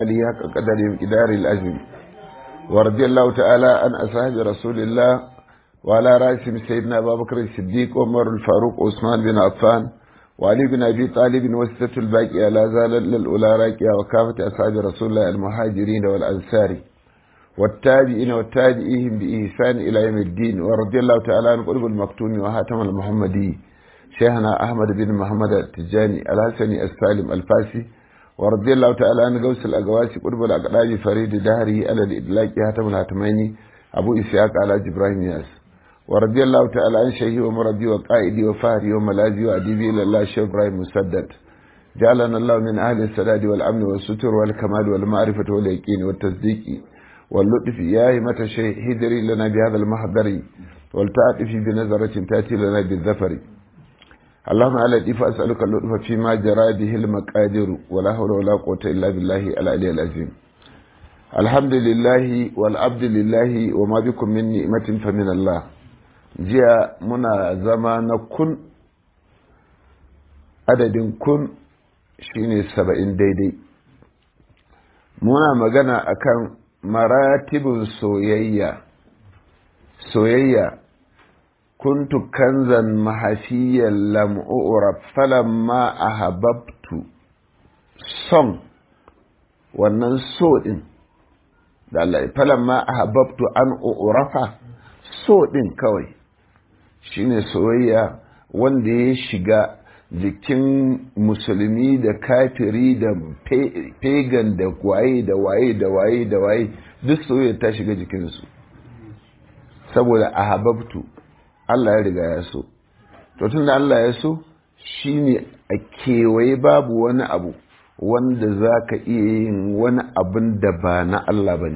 علي حق قدر إدار الأزم ورضي الله تعالى عن أصحاب رسول الله وعلى رأسهم سيدنا أبا بكر الصديق وعمر الفاروق وعثمان بن عفان وعلي بن أبي طالب وستة الباقية لا زال للأولى راكية وكافة أصحاب رسول الله المهاجرين والأنصار والتابعين والتابعيهم بإحسان إلى يوم الدين ورضي الله تعالى عن قلب المكتوم وهاتم المحمدي شيخنا أحمد بن محمد التجاني الحسني السالم الفاسي ورضي الله تعالى عن غوث الأقواسي قرب الأقلاب فريد دهره على الإدلاك هاتم الهاتمين أبو إسحاق على جبراهيم ياس ورضي الله تعالى عن شيخي ومربي وقائدي وفهري وملاذي وأديبي إلى الله شيخ إبراهيم مسدد جعلنا الله من أهل السداد والأمن والستر والكمال والمعرفة واليقين والتصديق واللطف يا همة الشيخ هدري لنا بهذا المحضر والتعطف بنظرة تأتي لنا بالذفر اللهم على الإف أسألك اللطف فيما جرى به المقادر ولا حول ولا قوة إلا بالله العلي العظيم الحمد لله والعبد لله وما بكم من نعمة فمن الله jiya muna zama na kun adadin kun shine saba'in daidai muna magana akan maratibin soyayya soyayya kuntu kanzan mahafiyan lam'ura falamma ahabbtu son wannan so din da Allah falamma ahabbtu an urafa so din kawai shine soyayya wanda ya shiga jikin musulmi da kafiri da pagan da waye da waye da waye da waye duk soyayya ta shiga jikinsu saboda ahabbtu Allah ya riga ya so to tunda Allah ya so shine a kewaye babu wani abu wanda za ka iya yin wani abin da ba na Allah ba ne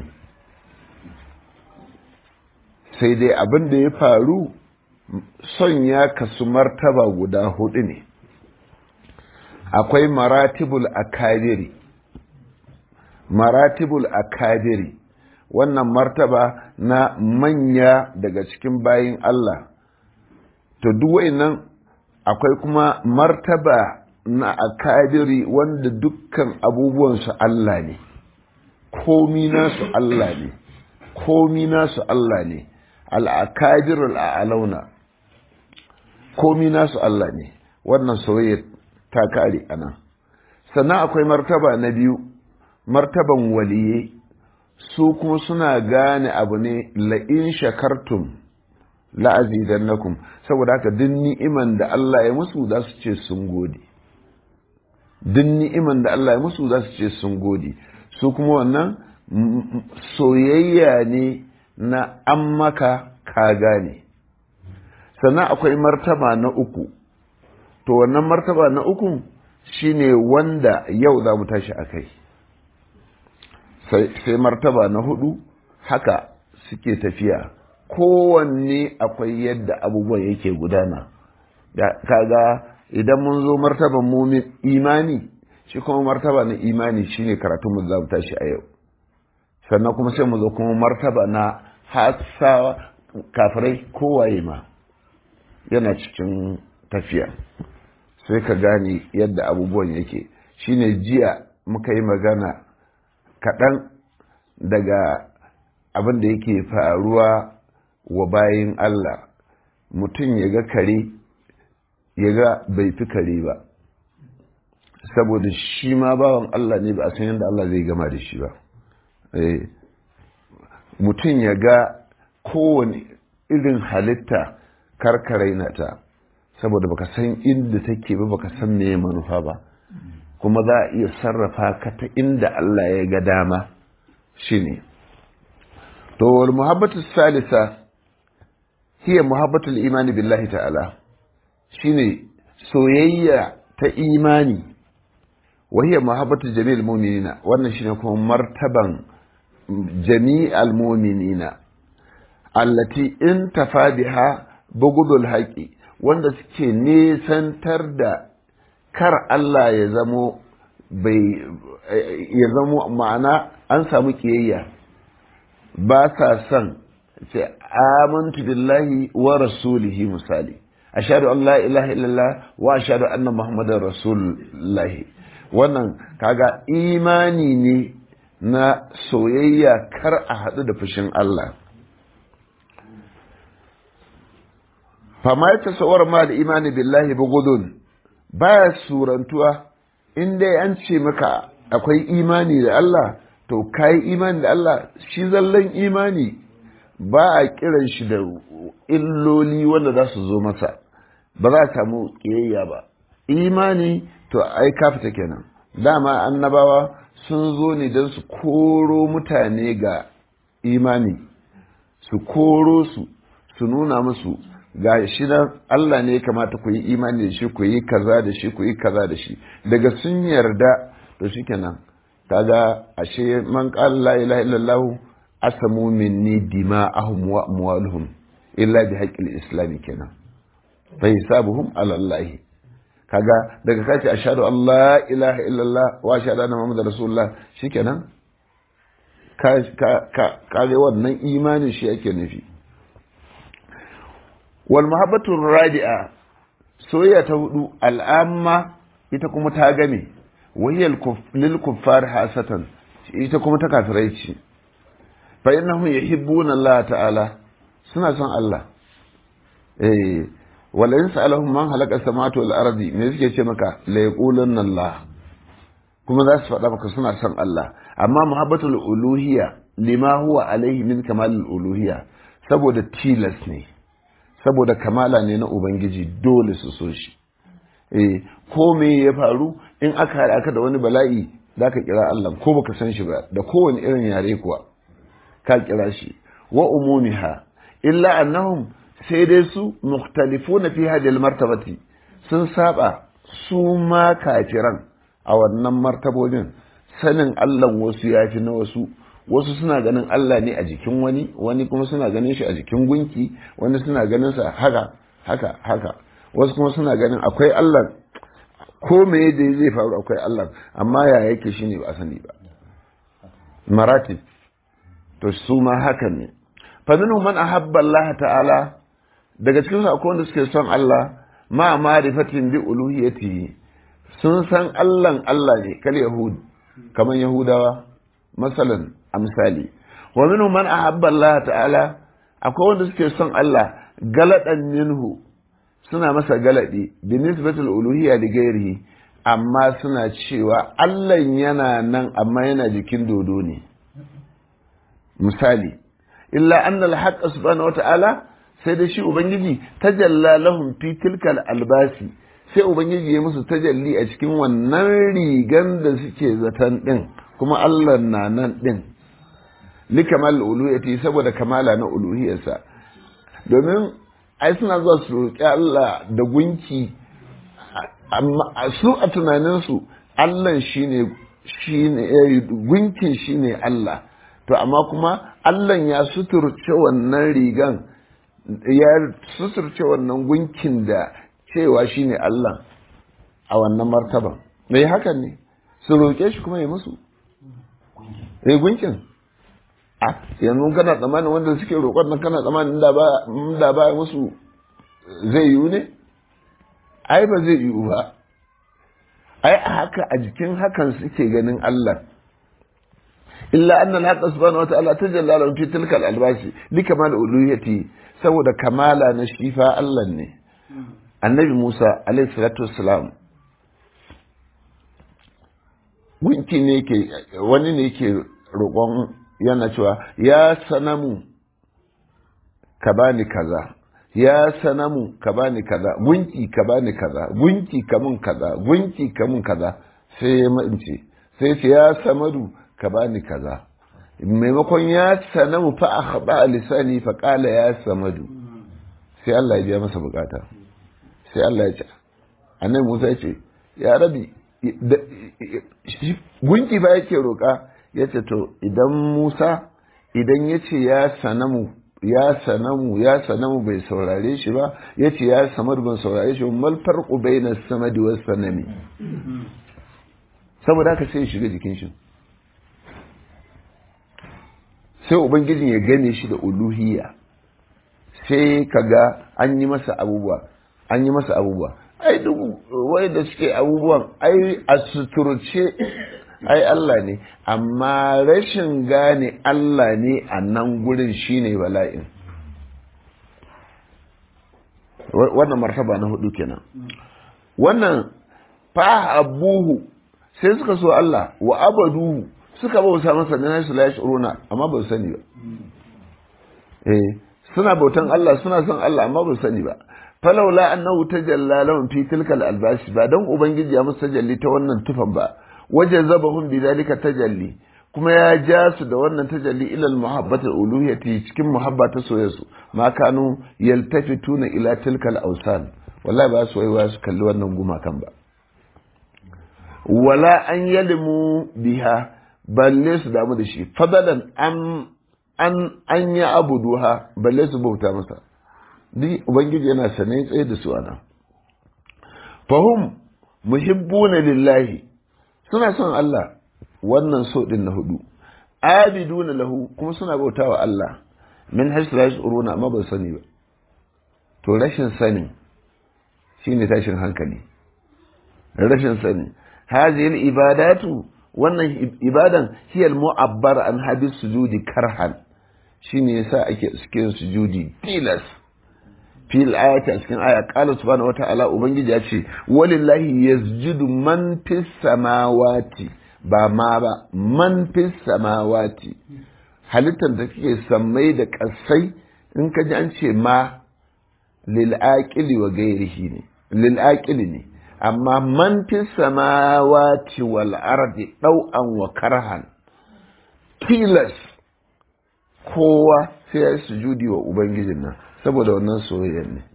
sai dai abin da ya faru son ya kasu martaba guda hudu ne akwai maratibul akabiri maratibul akabiri wannan martaba na manya daga cikin bayin Allah to duk nan akwai kuma martaba na akabiri wanda dukkan abubuwansu Allah ne komi nasu Allah ne komi nasu Allah ne al'akabir al'alauna komi nasu Allah ne wannan soyayya ta kare ana sannan akwai martaba na biyu martaban waliye su kuma suna gane abu ne la'in shakartum la'azidannakum saboda haka duk ni'iman da Allah ya musu za su ce sun gode duk ni'iman da Allah ya musu za su ce sun gode su kuma wannan soyayya ne na an maka ka gane sannan akwai martaba na uku to wannan martaba na uku shine wanda yau za mu tashi a kai sai martaba na hudu haka suke tafiya kowanne akwai yadda abubuwan yake gudana kaga idan mun zo martaban mumin imani shi kuma martaba na imani shine karatun mu za mu tashi a yau sannan kuma sai mu zo kuma martaba na hasawa kafirai kowaye ma yana cikin tafiya sai ka gane yadda abubuwan yake shine jiya muka yi magana kaɗan daga abin da yake faruwa wa bayin Allah mutum ya ga kare ya ga bai fi kare ba saboda shi ma bawan Allah ne ba a san yadda Allah zai gama da shi ba mutum ya ga kowane irin halitta karkarai na ta saboda baka san inda take ba baka san me manufa ba kuma za a iya sarrafa ka ta inda Allah ya ga dama shine to wal muhabbatu salisa hiya muhabbatul imani billahi ta'ala shine soyayya ta imani wa hiya muhabbatu jami'il mu'minina wannan shine kuma martaban jami'al mu'minina allati in tafadiha bugudul haqi wanda suke nesantar da kar Allah ya zamo bai ya zamo ma'ana an samu kiyayya ba sa son ce amantu billahi wa rasulihi misali ashhadu an la ilaha illallah wa ashhadu anna muhammadar rasulullahi wannan kaga imani ne na soyayya kar a haɗu da fushin Allah fama ya tasawar ma da imani billahi bugudun baya surantuwa in dai an ce maka akwai imani da Allah to kayi imani da Allah shi zallan imani ba a kiran shi da illoli wanda za su zo masa ba za a samu ƙiyayya ba imani to ai kafita kenan dama annabawa sun zo ne don su koro mutane ga imani su koro su su nuna musu ga shi nan Allah ne ya kamata ku yi imani da shi ku yi kaza da shi ku yi kaza da shi daga sun yarda to shikenan kaga ashe man qala la ilaha illallah asamu minni dima'ahum wa amwaluhum illa bi haqqil islam kenan fa hisabuhum ala Allah kaga daga kace ashhadu an la ilaha illallah wa ashhadu anna muhammadar rasulullah shikenan ka ka ka wannan imanin shi yake nufi wal mahabbatu radi'a soyayya ta hudu al'amma ita kuma ta game wahiyal lil kuffar hasatan ita kuma ta kafirai ce fa innahum yuhibbuna Allah ta'ala suna son Allah eh wala in sa'alahum man halaka samawati wal ardi me suke ce maka la yaqulunna Allah kuma za su faɗa maka suna son Allah amma muhabbatul uluhiyya lima huwa alaihi min kamalul uluhiyya saboda tilas ne saboda kamala ne na ubangiji dole su so shi eh ko me ya faru in aka haɗa ka da wani bala'i za ka kira Allah ko baka san shi ba da kowane irin yare kuwa ka kira shi wa umumiha illa annahum sai dai su mukhtalifuna fi hadhihi martabati sun saba su ma kafiran a wannan martabobin sanin Allah wasu yafi na wasu wasu suna ganin Allah ne a jikin wani wani kuma suna ganin shi a jikin gunki wani suna ganin sa haka haka haka wasu kuma suna ganin akwai Allah ko me da zai faru akwai Allah amma ya yake shi ne ba a sani ba maratib to su ma hakan ne fa minhum man ahabba Allah ta'ala daga cikin su akwai wanda suke son Allah ma ma'rifatin bi uluhiyatihi sun san Allah Allah ne kal yahud kaman yahudawa masalan amsali wa minhum man ahabba Allah ta'ala akwai wanda suke son Allah galadan minhu suna masa galadi bi nisbatul uluhiyya da gairihi amma suna cewa Allah yana nan amma yana jikin dodo ne misali illa anna al-haqq subhanahu wata'ala sai da shi ubangiji tajalla lahum fi tilkal albasi sai ubangiji ya musu tajalli a cikin wannan rigan da suke zaton din kuma Allah na nan din likamal uluhiyati saboda kamala na uluhiyarsa domin ai suna zuwa su roƙi Allah da gunki amma su a tunaninsu Allah shine shine gunkin shine Allah to amma kuma Allah ya suturce wannan rigan ya suturce wannan gunkin da cewa shine Allah a wannan martaba me hakan ne su roƙe shi kuma ya musu eh gunkin a yanzu kana tsammanin wanda suke roƙon nan kana tsammanin da ba musu zai yiwu ne ai ba zai yiwu ba ai a haka a jikin hakan suke ganin Allah illa anna al-haqqa subhanahu wa ta'ala tajalla lahu fi tilka al-albasi li kamal uluhiyati saboda kamala na shifa Allah ne annabi Musa alaihi salatu wassalam gunki ne ke wani ne ke roƙon yana cewa ya sanamu ka bani kaza ya sanamu ka bani kaza gunki ka bani kaza gunki ka mun kaza gunki ka mun kaza sai ya mance sai ce ya samadu ka bani kaza maimakon ya sanamu fa akhba lisani fa qala ya samadu sai Allah ya biya masa bukata sai Allah ya ce annabi Musa ya ce ya rabi gunki ba yake roƙa ya ce to idan Musa idan ya ce ya sanamu ya sanamu ya sanamu bai saurare shi ba ya ce ya samar ban saurare shi mal farqu baina samadi was sanami saboda haka sai ya shiga jikin shi sai ubangijin ya gane shi da uluhiyya sai kaga an yi masa abubuwa an yi masa abubuwa ai duk wai da suke abubuwan ai a suturce ai Allah ne amma rashin gane Allah ne a nan gurin shine bala'in wannan martaba na hudu kenan wannan fa abuhu sai suka so Allah wa abaduhu suka bauta masa da nasu la yashuruna amma ba su sani ba eh suna bautan Allah suna son Allah amma ba su sani ba falaula annahu tajalla lahum fi tilkal albashi ba dan ubangiji ya musu tajalli ta wannan tufan ba waje zabahum bi dalika tajalli kuma ya ja su da wannan tajalli ila muhabbatul uluhiyyati cikin muhabba ta soyayya ma kanu yaltafituna ila tilkal awsan wallahi ba su waiwa su kalli wannan gumakan ba wala an yalimu biha balle su damu da shi fadalan an an an ya abuduha balle su bauta masa duk ubangiji yana sane tsaye da su ana fahum muhibbuna lillahi suna son Allah wannan so din na hudu abiduna lahu kuma suna bautawa Allah min haisu la yashuruna amma ba sani ba to rashin sani shine tashin hankali rashin sani hadhihi ibadatu wannan ibadan hiya al-mu'abbar an habis sujudi karhan shine yasa ake suke sujudi tilas fil ayati a cikin aya qala subhanahu wata'ala ubangiji ya ce walillahi yasjudu man fis samawati ba ma ba man fis samawati halittar da kake sammai da kasai in ka ji an ce ma lil aqili wa ghairihi ne lil aqili ne amma man fis samawati wal ardi dau'an wa karhan tilas kowa sai ya sujudi wa ubangijin nan saboda wannan soyayyar ne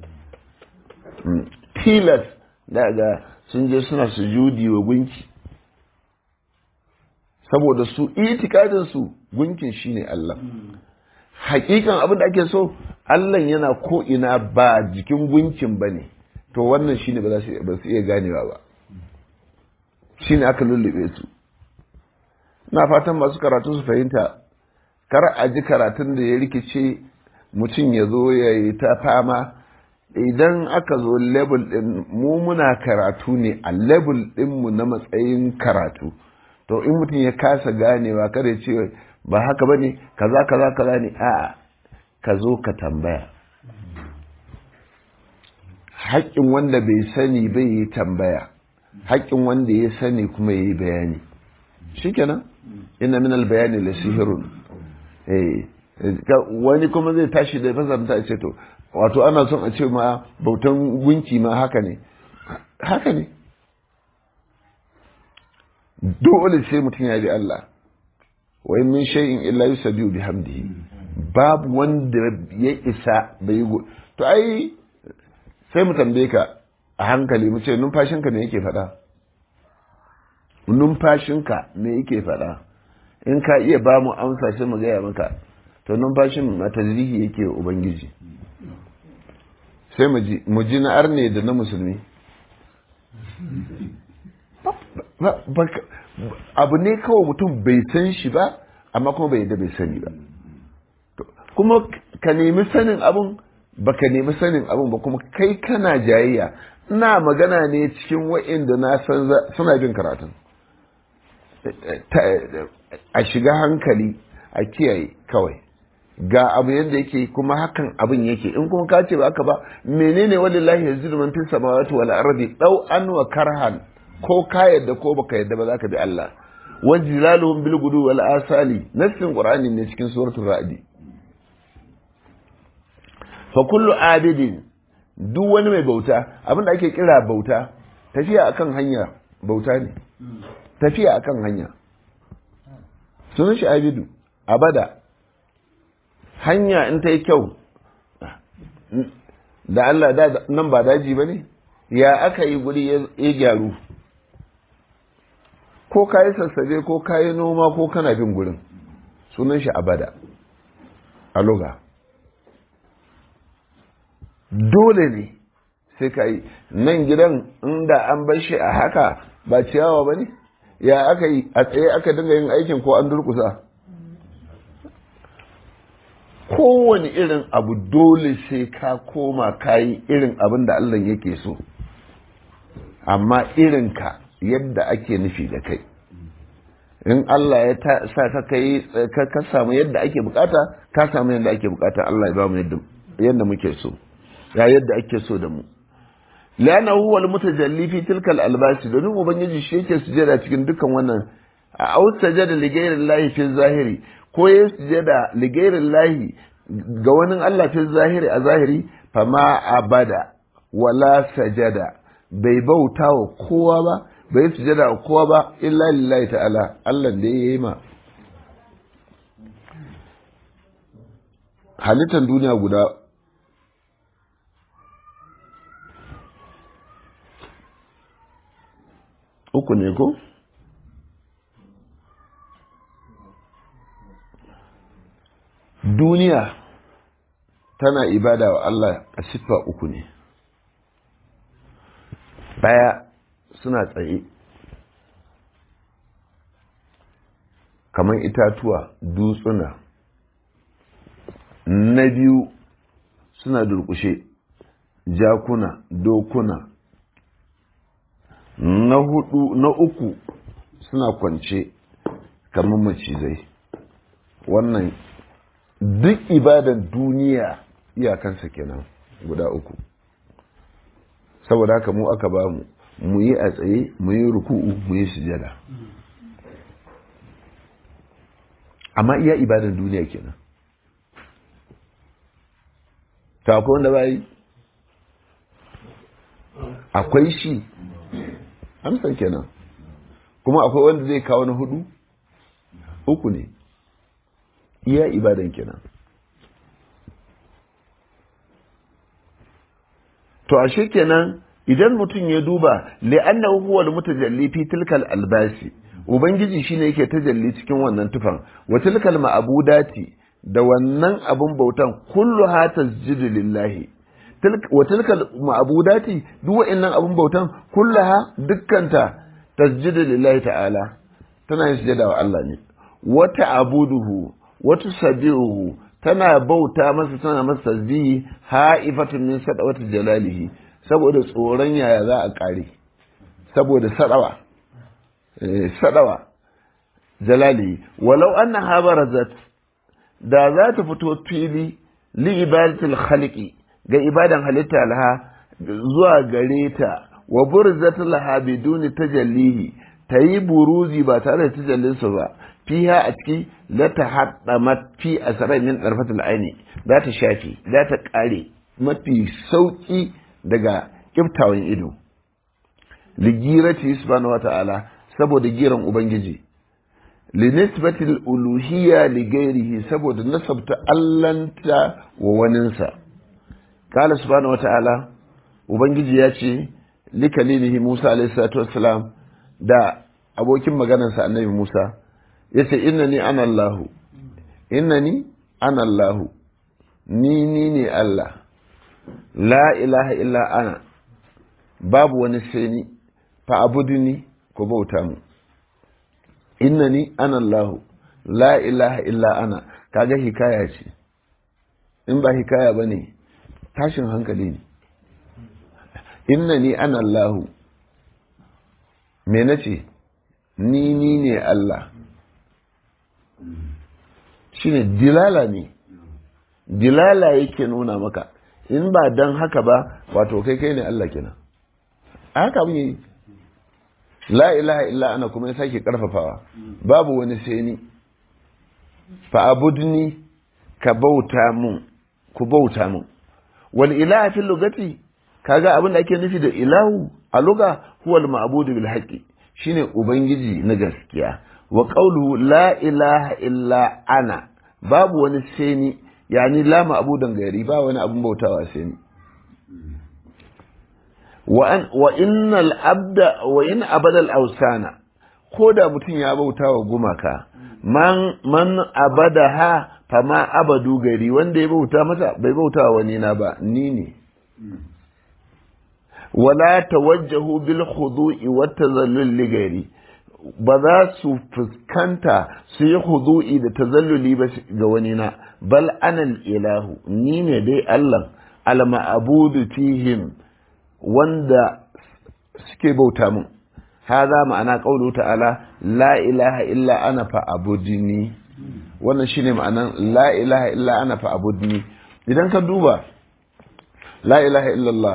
tilas daga sun je suna sujudi wa gunki saboda su itikadin su gunkin shine Allah hakikan abin da ake so Allah yana ko ina ba jikin gunkin bane to wannan shine ba za su ba su iya ganewa ba shine aka lullube su na fatan masu karatu su fahimta kar a ji karatun da ya rikice mutum ya zo ya yi ta fama idan aka zo level din mu muna karatu ne a level dinmu na matsayin karatu to in mutum ya kasa ganewa kada ce ba haka ba ne kaza kaza kaza ne a ka zo ka tambaya haƙƙin wanda bai sani bai yi tambaya haƙƙin wanda ya sani kuma ya yi bayani shikenan ina min bayani la sihirun eh wani kuma zai tashi da fasarta ce to wato ana son a ce ma bautan gunki ma haka ne haka ne dole sai mutum ya bi Allah wa in min shay'in illa yusabbihu bihamdihi babu wanda ya isa bai to ai sai mu tambaye ka a hankali mu ce numfashinka me yake faɗa numfashinka me yake faɗa in ka iya ba mu amsa sai mu gaya maka to numfashin matazrihi yake wa ubangiji sai mu ji na arne da na musulmi abu ne kawai mutum bai san shi ba amma kuma bai da bai sani ba kuma ka nemi sanin abun ba ka nemi sanin abun ba kuma kai kana jayayya ina magana ne cikin wa'inda na san suna bin karatun a shiga hankali a kiyaye kawai ga abu yadda yake kuma hakan abin yake in kuma ka ce ba haka ba menene walillahi yazidu man fis samawati wal ardi daw an wa karhan ko ka yadda ko baka yadda ba zaka bi Allah wa jilaluhum bil gudu wal asali nassin qur'ani ne cikin suratul ra'd fa kullu abidin duk wani mai bauta abin da ake kira bauta tafiya akan hanya bauta ne tafiya akan hanya sunan shi abidu abada hanya in ta yi kyau da Allah da nan ba daji ba ne ya aka yi guri ya gyaru ko ka yi sassabe ko ka yi noma ko kana bin gurin sunan shi abada a loga dole ne sai ka yi nan gidan inda an bar shi a haka ba ciyawa ba ne ya aka yi a tsaye aka dinga yin aikin ko an durkusa kowane irin abu dole sai ka koma kayi irin abin da Allah yake so amma irinka yadda ake nufi da kai in Allah ya sa ka kai ka samu yadda ake bukata ka samu yadda ake bukata Allah ya ba mu yadda yadda muke so ya yadda ake so da mu lana huwa almutajalli fi tilka albasi domin ubangiji shi yake sujada cikin dukkan wannan a au sajada li llahi fi zahiri ko ya sujada li llahi ga wani Allah fi zahiri a zahiri fama abada wala sajada bai bauta wa kowa ba bai sujada wa kowa ba illa lillahi ta'ala Allah da ya yi ma halittar duniya guda uku ne ko? duniya tana ibada wa Allah a siffa uku ne ɗaya suna tsaye kamar itatuwa dutsuna na biyu suna durkushe jakuna dokuna na hudu na uku suna kwance kamar macizai wannan duk ibadan duniya iyakansa kenan guda uku saboda haka mu aka ba mu mu yi a tsaye mu yi ruku'u mu yi sujada amma iya ibadan duniya kenan ta akwai wanda ba yi akwai shi amsan kenan kuma akwai wanda zai kawo na hudu uku ne iya ibadan kenan to ashe kenan idan mutum ya duba li'annahu huwa al-mutajalli fi tilkal albasi ubangiji shine yake tajalli cikin wannan tufan wa tilkal ma'budati da wannan abun bautan kullu ha tasjudu lillahi wa tilkal ma'budati duk wa'annan abun bautan kullaha dukkanta tasjudu lillahi ta'ala tana yin sujada wa Allah ne wa ta'buduhu wa tusabbihuhu tana bauta masa tana masa tasbihi ha'ifatun min sadawati jalalihi saboda tsoron yaya za a kare saboda sadawa sadawa jalali walau annaha barazat da za ta fito fili li ibadatil khaliqi ga ibadan halitta laha zuwa gare ta wa burzat laha biduni tajallihi tayi buruzi ba tare da tajallinsa ba fiha a ciki la ta haddamat fi asrai min darfatil aini za ta shafi za ta kare mafi sauki daga kiftawan ido ligirati subhanahu wata'ala saboda giran ubangiji linisbatil uluhiyya li gairihi saboda nasabta allanta wa waninsa qala subhanahu wata'ala ubangiji ya ce likalilihi Musa alaihi salatu wassalam da abokin maganarsa annabi Musa yace innani ana Allahu innani ana Allahu ni ni ne Allah la ilaha illa ana babu wani sai ni fa abuduni ko bauta mu innani ana Allahu la ilaha illa ana kaga hikaya ce in ba hikaya bane tashin hankali ne innani ana Allahu me nace ni ni ne Allah shine dilala ne dilala yake nuna maka in ba dan haka ba wato kai kai ne Allah kenan a haka mun yi la ilaha illa ana kuma ya sake karfafawa babu wani sai ni fa abudni ka bauta mun ku bauta mun wal ilaha fil lugati kaga abin da ake nufi da ilahu a luga huwa al ma'budu bil haqqi shine ubangiji na gaskiya wa qawluhu la ilaha illa ana babu wani sai ni yani la ma'budan gairi ba wani abun bautawa sai ni wa an wa innal abda wa in abadal awsana ko da mutum ya bauta wa gumaka man man abadaha fama abadu gari wanda ya bauta mata bai bauta wa wani na ba ni ne wala tawajjahu bil khudu'i wat tazallul li gari ba za su fuskanta su yi khudu'i da tazalluli ba ga wani na bal anal ilahu ni ne dai Allah al ma'budu fihim wanda suke bauta mun hadha ma'ana qawlu ta'ala la ilaha illa ana fa abudni wannan shine ma'anan la ilaha illa ana fa abudni idan ka duba la ilaha illallah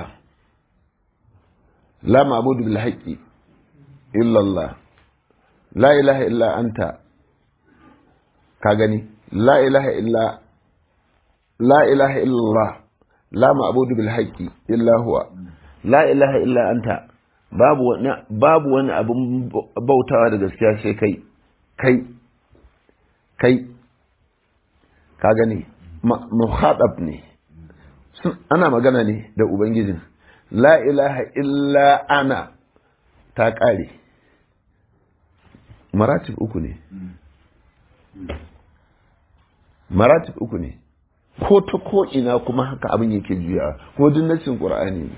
la ma'budu bil haqqi illallah la ilaha illa anta ka gani la ilaha illa la ilaha illallah la ma'budu bil haqqi illa huwa la ilaha illa anta babu wani babu wani abun bautawa da gaskiya sai kai kai kai ka gani muhadab ne ana magana ne da ubangijin la ilaha illa ana ta ƙare maratib uku ne maratib uku ne ko ta ko ina kuma haka abin yake juya ko duk nassin qur'ani ne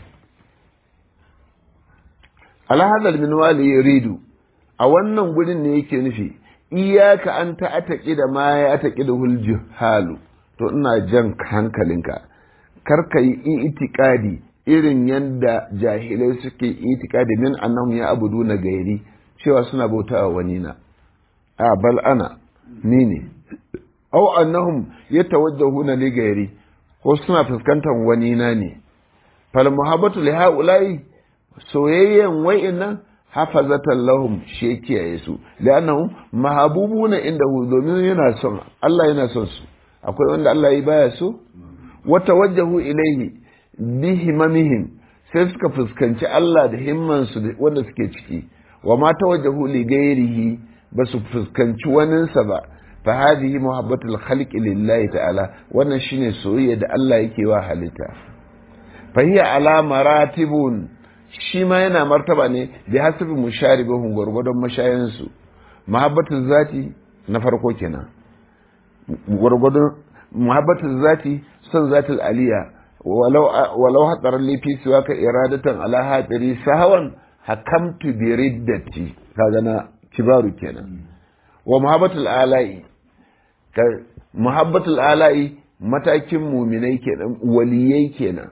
alhadal min wali yuridu a wannan gurin ne yake nufi iyaka an ta'ataki da ma ya taki da hulji halu to ina jan hankalinka kar ka yi itikadi irin yadda jahilai suke itikadi min annahum ya abudu na gairi cewa suna bautawa wani na a bal ana ni ne aw annahum yatawajjahuna li gairi ko suna fuskantar wani na ne fal muhabbatu li haula'i soyayyen wa'innan hafazatan lahum shi kiyaye su li'annahum mahabubuna indahu domin yana son Allah yana son su akwai wanda Allah ya baya so wa tawajjahu ilayhi bi himamihim sai suka fuskanci Allah da himman su wanda suke ciki wa ma tawajjahu li ghairihi ba su fuskanci waninsa ba fa hadhihi muhabbatul khalqi lillahi ta'ala wannan shine soyayya da Allah yake wa halitta fa hiya ala maratibun shi ma yana martaba ne bi hasabi musharibahum gwargwadon mashayansu muhabbatul zati na farko kenan gwargwadon muhabbatul zati son zatul aliya walau walau hadaran li fi siwaka iradatan ala hadiri sahawan hakamtu bi riddati kaga na kibaru kenan wa muhabbatul alai ka muhabbatul alai matakin muminai kenan waliyai kenan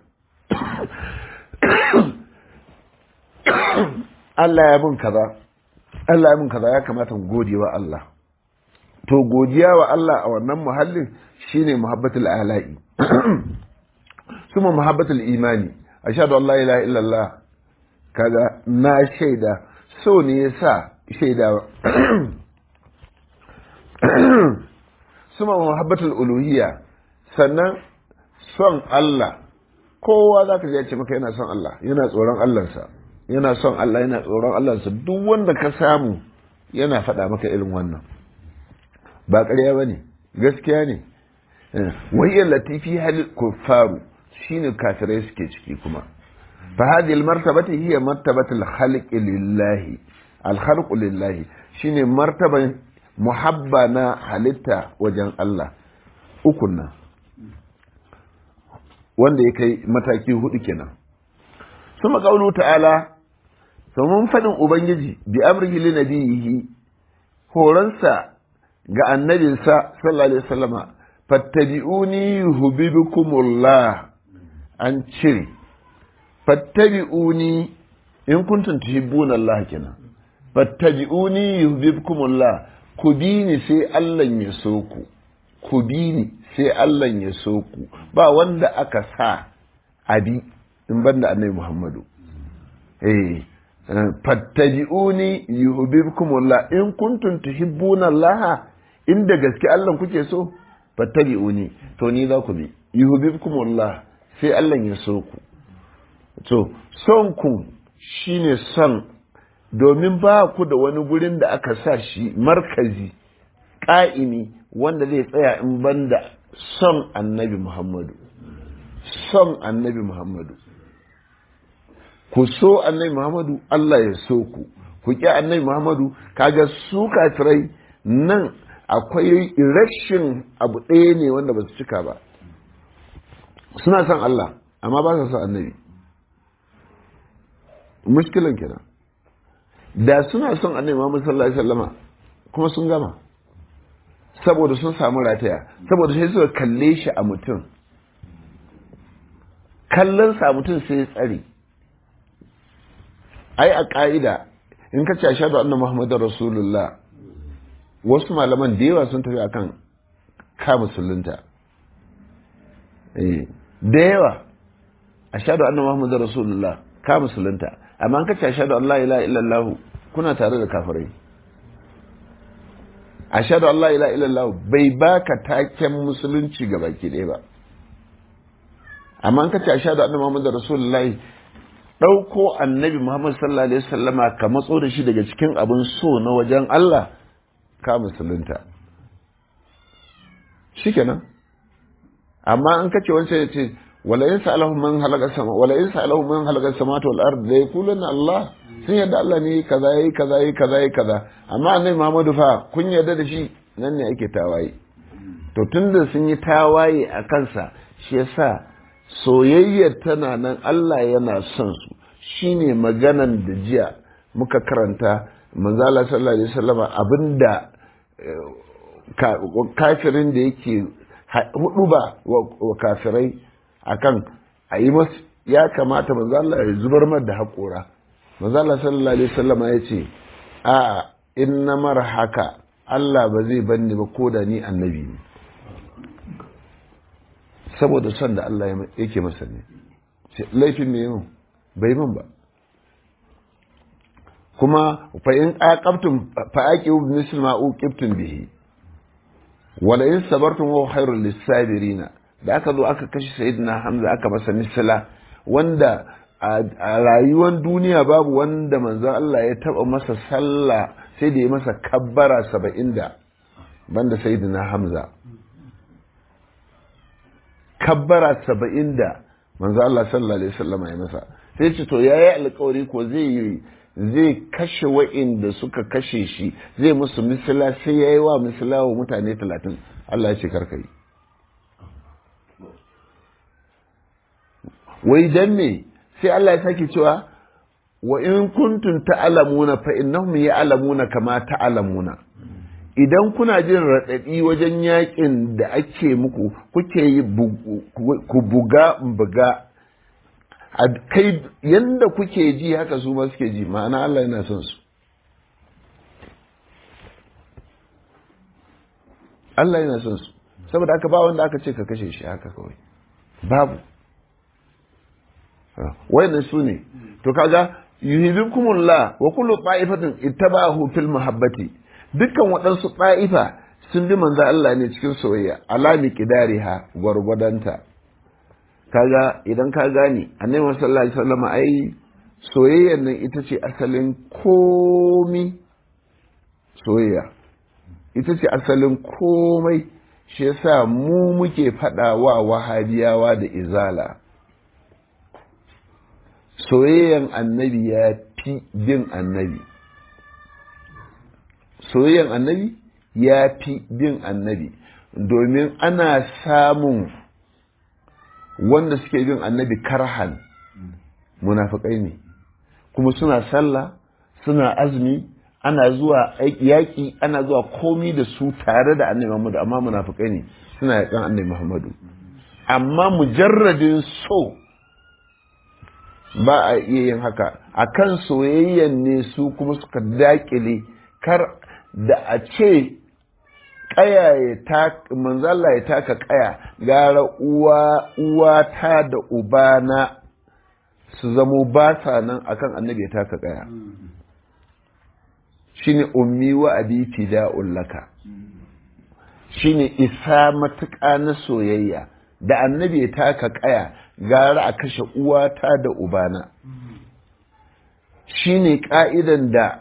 Allah ya bin kaza Allah ya bin kaza ya kamata mu gode wa Allah to godiya wa Allah a wannan muhallin shine muhabbatul ala'i kuma muhabbatul imani ashhadu an la ilaha illallah kaga na shaida so ne yasa shaida suma muhabbatul uluhiyya sannan son Allah kowa zaka ji ya ce maka yana son Allah yana tsoron Allahnsa yana son Allah yana tsoron Allahnsa duk wanda ka samu yana faɗa maka irin wannan ba ƙarya ba ne gaskiya ne wahiyar latifi hal kuffaru shine kafirai suke ciki kuma fa hadhihi almartabati hiya martabatul khalqi lillahi alkhalqu lillahi shine martaban muhabba na halitta wajen Allah ukun nan wanda ya kai mataki hudu kenan suma qaulu ta'ala mun faɗin ubangiji bi amrihi li nabiyihi horonsa ga annabinsa sallallahu alaihi wasallama fattabi'uni yuhibbukumullah an cire fattabi'uni in kuntum tuhibbuna Allah kenan fattabi'uni yuhibbukumullah ku bi ni sai Allah ya so ku ku bi ni sai Allah ya so ku ba wanda aka sa abi in banda annabi Muhammadu eh fattabi'uni yuhibbukumullah in kuntum tuhibbuna Allah inda gaske Allah kuke so fattabi'uni to ni za ku bi yuhibbukumullah sai Allah ya so ku to son ku shine son domin ba ku da wani gurin da aka sa shi markazi ƙa'imi wanda zai tsaya in banda son annabi Muhammadu son annabi Muhammadu ku so annabi Muhammadu Allah ya so ku ku ƙi annabi Muhammadu kaga su kafirai nan akwai rashin abu ɗaya ne wanda ba su cika ba suna son Allah amma ba su son annabi mushkilan kenan da suna son annabi Muhammad sallallahu alaihi wasallama kuma sun gama saboda sun samu rataya saboda sai suka kalle shi a mutum kallon sa mutum sai ya tsare ai a ƙa'ida in ka ce ashhadu anna muhammadar rasulullah wasu malaman da yawa sun tafi akan ka musulunta da yawa ashhadu anna muhammadar rasulullah ka musulunta amma an ka ce ashhadu an la ilaha illallah kuna tare da kafirai ashhadu an la ilaha illallah bai baka taken musulunci ga baki ɗaya ba amma an ka ce ashhadu anna muhammadar rasulullah ɗauko annabi Muhammad sallallahu Alaihi wasallama ka matso da shi daga cikin abin so na wajen Allah ka musulunta shi kenan amma an kace wancan ya ce wala in sa'alahu man halaka sama wala in sa'alahu man halaka samawati wal ard la yaquluna Allah sun yadda Allah ne kaza yayi kaza yayi kaza yayi kaza amma annabi Muhammadu fa kun yarda da shi nan ne ake tawaye to tunda sun yi tawaye a kansa shi yasa soyayyar tana nan Allah yana son su shine maganan da jiya muka karanta manzala sallallahu alaihi wasallama abinda kafirin da yake hudu ba wa kafirai akan a yi masu ya kamata manzala ya zubar mar da haƙora manzala sallallahu alaihi wasallama ya ce a in na mara haka Allah ba zai banni ba ko da ni annabi ne saboda son da Allah yake masa ne laifin me yau bai man ba kuma fa in aqabtum fa aqibu misl ma uqibtum bihi wala in sabartum wa khairul lisabirin da aka zo aka kashe sayyidina hamza aka masa misla wanda a rayuwar duniya babu wanda manzo Allah ya taba masa sallah sai da ya masa kabbara saba'in da banda sayyidina hamza kabbara saba'in da manzo Allah sallallahu alaihi wasallam ya masa sai ce to yayi alƙawari ko zai zai kashe wa'inda suka kashe shi zai musu misila sai yayi wa misila wa mutane talatin Allah ya ce karka yi wai dan me sai Allah ya sake cewa wa in kuntum ta'lamuna fa innahum ya'lamuna kama ta'lamuna idan kuna jin raɗaɗi wajen yakin da ake muku kuke yi ku buga buga kai yanda kuke ji haka su ma suke ji ma'ana Allah yana son su Allah yana son su saboda haka ba wanda aka ce ka kashe shi haka kawai babu wayannan su ne to kaga yuhibbukumullah wa kullu ta'ifatin ittaba'ahu fil mahabbati dukkan waɗansu ta'ifa sun bi manzo Allah ne cikin soyayya alami qidariha gwargwadanta kaga idan ka gane annabi sallallahu alaihi wasallam ai soyayyar nan ita ce asalin komi soyayya ita ce asalin komai shi yasa mu muke faɗa wa wahabiyawa da izala soyayyan annabi ya fi bin annabi soyayyan annabi ya fi bin annabi domin ana samun wanda suke bin annabi karhan munafikai ne kuma suna sallah suna azumi ana zuwa yaƙi ana zuwa komi da su tare da annabi Muhammadu amma munafikai ne suna yaƙan annabi Muhammadu amma mujarradin so ba a iya yin haka a kan soyayyan ne su kuma suka dakile kar da a ce kaya ya taka manzala ya taka kaya gara uwa uwata da ubana su zamo ba sa nan akan annabi ya taka kaya shine ummi wa abi fida'un laka shine isa matuƙa na soyayya da annabi ya taka kaya gara a kashe uwata da ubana shine ka'idan da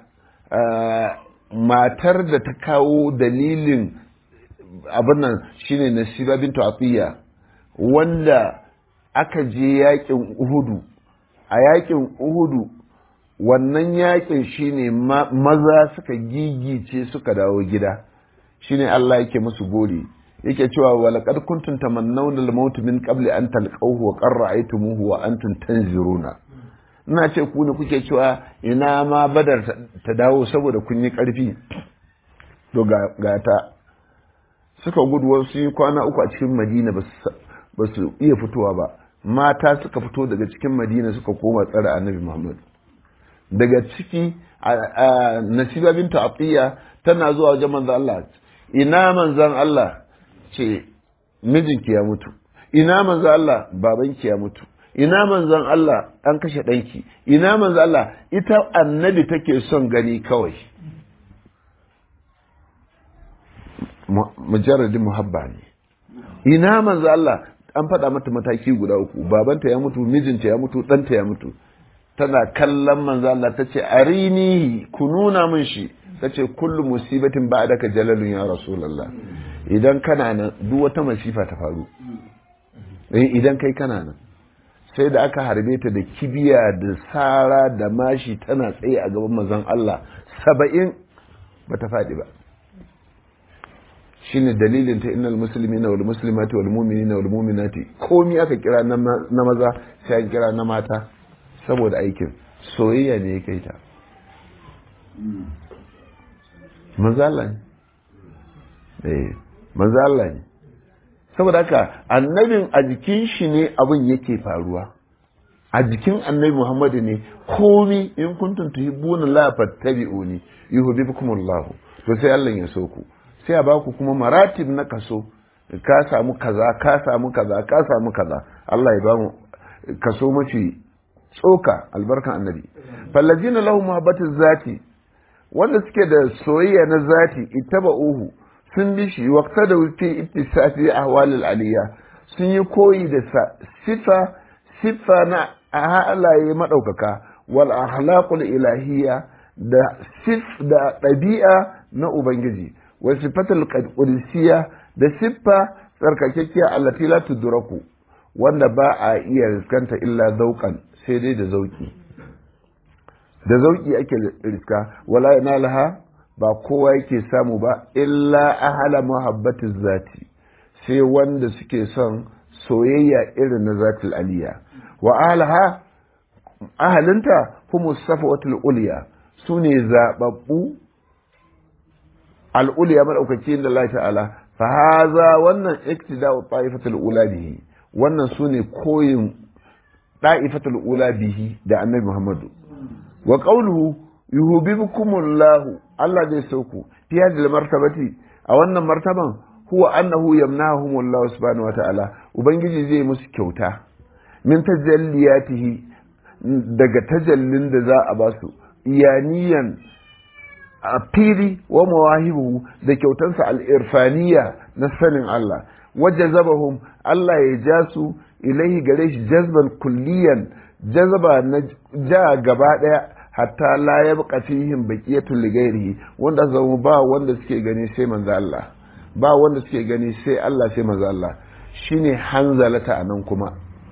matar da ta kawo dalilin abin nan shine nasiba bintu atiya wanda aka je yakin uhudu a yakin uhudu wannan yakin shine maza suka gigice suka dawo gida shine Allah yake musu gori yake cewa walaqad kuntum tamannawna al-maut min qabli an talqawhu wa qad ra'aytumuhu wa antum tanziruna ina ce ku ne kuke cewa ina ma badar ta dawo saboda kun yi karfi to ga ta suka gudu wasu yi kwana uku a cikin madina ba su iya fitowa ba mata suka fito daga cikin madina suka koma tsara annabi muhammad daga ciki nasiba bintu atiya tana zuwa wajen manzon Allah ina manzon Allah ce mijinki ya mutu ina manzon Allah babanki ya mutu ina manzon Allah an kashe ɗanki ina manzon Allah ita annabi take son gani kawai mujarradin muhabba ne ina manzon Allah an faɗa mata mataki guda uku babanta ya mutu mijinta ya mutu ɗanta ya mutu tana kallon manzo Allah ta ce arini ku nuna min shi ta ce kullu musibatin ba daka jalalun ya rasulullah idan kana nan duk wata masifa ta faru idan kai kana nan sai da aka harbe ta da kibiya da sara da mashi tana tsaye a gaban manzon Allah saba'in ba ta faɗi ba shine dalilin ta innal muslimina wal muslimati wal mu'minina wal mu'minati komi aka kira na maza sai an kira na mata saboda aikin soyayya ne ya kai ta manzala ne eh manzala ne saboda haka annabin a jikin shi ne abin yake faruwa a jikin annabi muhammadu ne komi in kuntum tuhibbuna la fattabi'uni yuhibbukumullahu to sai Allah ya so ku sai a baku kuma maratib na kaso ka samu kaza ka samu kaza ka samu kaza Allah ya ba mu kaso mafi tsoka albarkan annabi fallazina lahu muhabbatu zati wanda suke da soyayya na zati ittaba'uhu sun bi shi waqta da fi ittisafi ahwalil aliyya sun yi koyi da sifa sifa na halaye madaukaka wal akhlaqul ilahiyya da sif da ɗabi'a na ubangiji wa sifatul qudusiyya da siffa tsarkakekkiya allati la tudraku wanda ba a iya riskanta illa zauqan sai dai da zauki da zauki ake riska wala yanalaha ba kowa yake samu ba illa ahala muhabbatiz zati sai wanda suke son soyayya irin na zatil aliya wa ahalaha ahalinta kuma safawatul uliya su ne zaɓaɓɓu al'uliya maɗaukaki da Allah ta'ala fa haza wannan iktida'u ta'ifatul ula bihi wannan su ne koyin da'ifatul ula bihi da annabi Muhammadu wa qawluhu yuhibbukumullahu Allah zai sauku fi hadhihi martabati a wannan martaban huwa annahu yamnahumullahu subhanahu wata'ala ubangiji zai musu kyauta min tajalliyatihi daga tajallin da za a ba su iyaniyan a fili wa mawahibu da kyautansa al'irfaniya na sanin Allah wajen zabahum Allah ya ja su ilaihi gare shi jazban kulliyan jazaba na ja gaba daya hatta la ya buƙa fihim baqiyatul lighairihi wanda zama ba wanda suke gani sai manzo Allah ba wanda suke gani sai Allah sai manzo Allah shine hanzalata anan kuma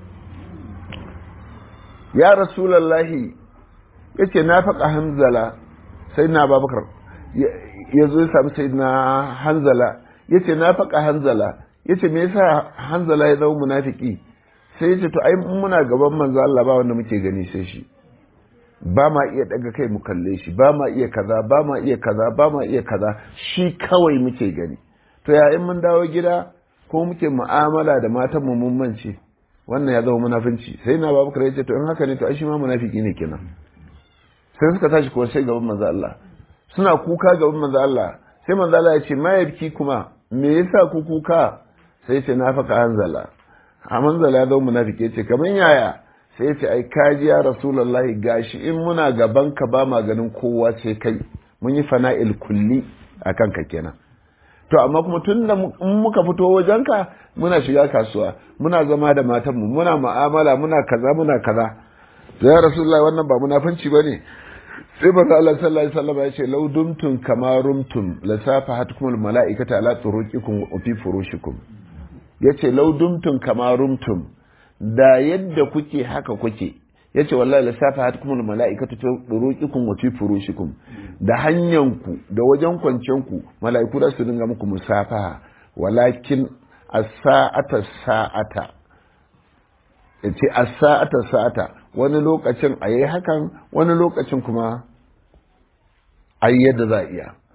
ya rasulullahi yace na faƙa hanzala sai na babakar ya zo ya sami sai na hanzala ya ce na faƙa hanzala ya ce me yasa hanzala ya zama munafiki sai ya ce to ai muna gaban manzo Allah ba wanda muke gani sai shi ba ma iya daga kai mu kalle shi ba ma iya kaza ba ma iya kaza ba ma iya kaza shi kawai muke gani to ya in mun dawo gida ko muke mu'amala da matan mu mun mance wannan ya zama munafinci sai na babakar ya ce to in haka ne to ai shi ma munafiki ne kenan sai suka tashi kuwa sai gaban manzo Allah suna kuka gaban manzo Allah sai manzo Allah ya ce ma yabki kuma me yasa ku kuka sai ce na faka hanzala a manzala ya zama munafiki ce kaman yaya sai ya ce ai kaji ya rasulullahi gashi in muna gaban ka ba ma ganin kowa sai kai mun yi fana'il kulli akan ka kenan to amma kuma tun da in muka fito wajenka muna shiga kasuwa muna zama da matanmu muna mu'amala muna kaza muna kaza ya rasulullahi wannan ba munafunci bane sai manzo Allah sallallahu alaihi wasallam ya ce law dumtum kama rumtum la safahatkum al malaikata ala turuqikum wa fi furushikum yace law dumtum kama rumtum da yadda kuke haka kuke yace wallahi la safahatkum al malaikatu fi turuqikum wa fi furushikum da hanyanku da wajen kwancen mala'iku da su dinga muku musafaha walakin as-sa'ata sa'ata yace as-sa'ata sa'ata wani lokacin a yi hakan wani lokacin kuma a yi yadda za a iya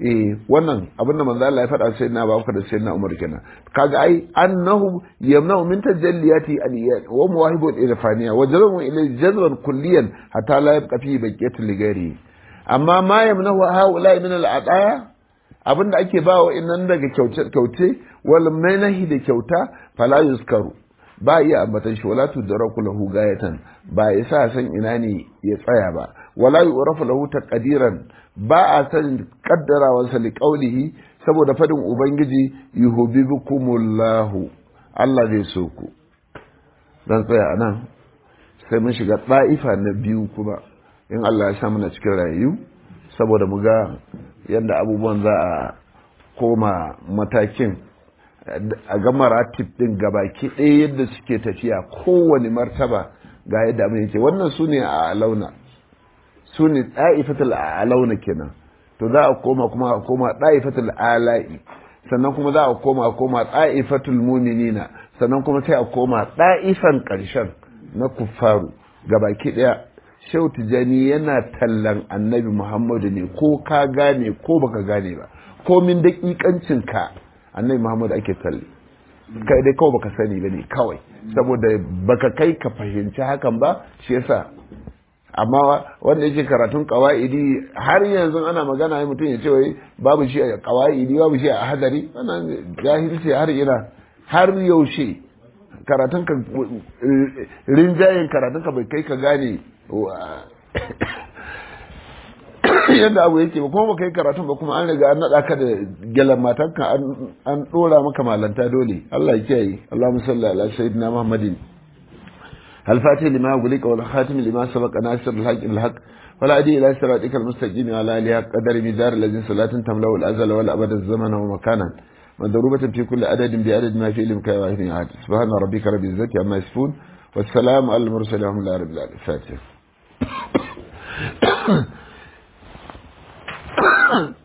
eh wannan abin da manzo Allah ya faɗa sai na Abubakar da sai na Umar kenan kaga ai annahu yamna'u min tajalliyati al-iyad wa mawahibu al-irfaniya wa jazmu ila jazban kulliyan hatta la yabqa fi baqiyati ligari amma ma yamna'u haula min al-ataya abin da ake ba wa innan daga kyauce kyauce wal manahi da kyauta fala yuskaru ba iya ambatan shi wala tudraku lahu gayatan ba isa san ina ne ya tsaya ba wala yu'rafu lahu taqdiran ba a san kaddarawansa li qaulihi saboda fadin ubangiji yuhibbukumullahu Allah zai so ku dan tsaya anan sai mun shiga ɗa'ifa na biyu kuma in Allah ya sa mana cikin rayu saboda mu ga yadda abubuwan za a koma matakin a ga maratib din gabaki ɗaya yadda suke tafiya kowane martaba ga yadda abin yake wannan su ne a launa su ne ɗa'ifatul a launa kenan to za a koma kuma a koma ɗa'ifatul ala'i sannan kuma za a koma a koma ɗa'ifatul muminina sannan kuma sai a koma ɗa'ifan ƙarshen na kuffaru gabaki ɗaya Shehu Tijjani yana tallan annabi Muhammadu ne ko ka gane ko baka gane ba ko min daƙiƙancin ka annabi Muhammadu ake talle kai dai kawai baka sani ba ne kawai saboda baka kai ka fahimci hakan ba shi yasa amma wanda yake karatun kawaidi har yanzu ana magana ya mutum ya ce wai babu shi a kawaidi babu shi a hadari wannan jahilci har ina har yaushe karatun ka rinjayen karatun ka bai kai ka gane yadda abu yake ba kuma ba kai karatun ba kuma an riga an naɗa ka da gyalan matanka an ɗora maka malanta dole Allah ya kiyaye Allahumma salli ala sayyidina Muhammadin الفاتح لما أغلق والخاتم لما سبق ناصر الحق الحق ولا أدي إلى صراطك المستقيم وعلى آله قدر مدار الذي صلاة تملأ الأزل والأبد الزمن ومكانا مضروبة في كل عدد بعدد ما في علمك واحد عاد سبحان ربك رب العزة عما يصفون والسلام على المرسلين ورحمة الله رب العالمين الفاتحة